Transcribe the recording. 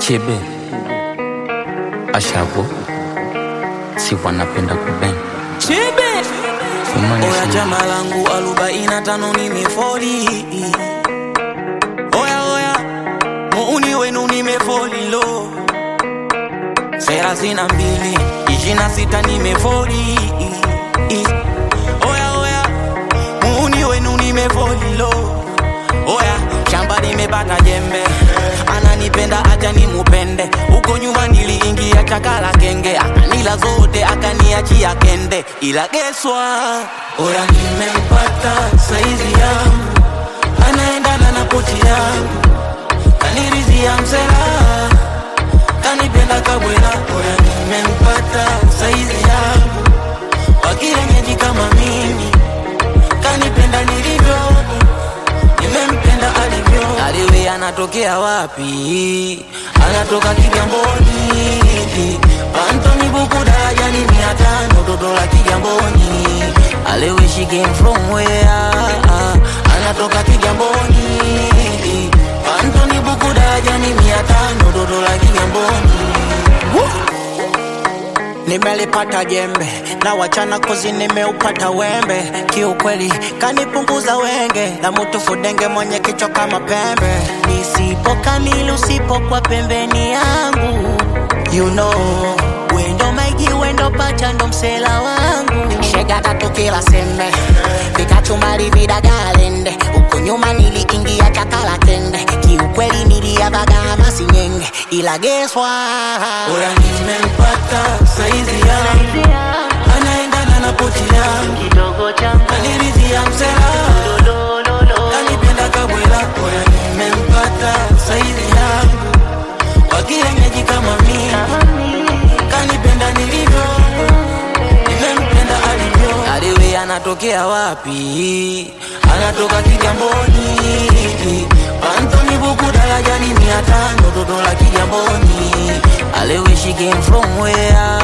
Chibe Ashago si wanapenda kuben Chibe Simani Oya si- chama langu arobaini na tano nimefoli Oya oya muuni wenu nimefoli lo thelathini na mbili ishirini na sita nimefoli Oya oya muuni wenu nimefoli lo Oya shamba nimepata jembe ananipenda acha nimupende huko nyuma niliingia chakala kenge akanila zote akaniachia kende ila geswa oya nimempata saizi yangu anaendana na poti yangu kanirizia msela kanipenda kabwela oya nimempata saizi yangu wakienyeji kama mimi kanipenda nilivyo nimempenda alivyo aliwe anatokea wapi anatoka kigamboni antoni buku darajani mia tano toto la kigamboni aliwe she came from where anatoka kigamboni antoni buku darajani mia tano toto la kigamboni nimelipata jembe na wachana kozi nimeupata wembe kiukweli kanipunguza wenge na mutu fudenge mwenye kichwa kama pembe nisipo kamili usipokuwa pembeni yangu you know wendo maigi wendo pacha ndo msela wangu shega tatu kila sembe vikachumali vidagalende huko nyuma niliingia chakala kende kiukweli niliavaga masinyenge ila geswa Oya nimempata saizi yangu anaendana na poti yangu kidogo changu kanirizia msela kanipenda kabwela oya nimempata saizi yangu wakienyeji kama mimi kanipenda nilivyo nimempenda alivyo aliwe anatokea wapi anatoka kigamboni antoni buku darajani mia tano toto la kigamboni aliwe she came from where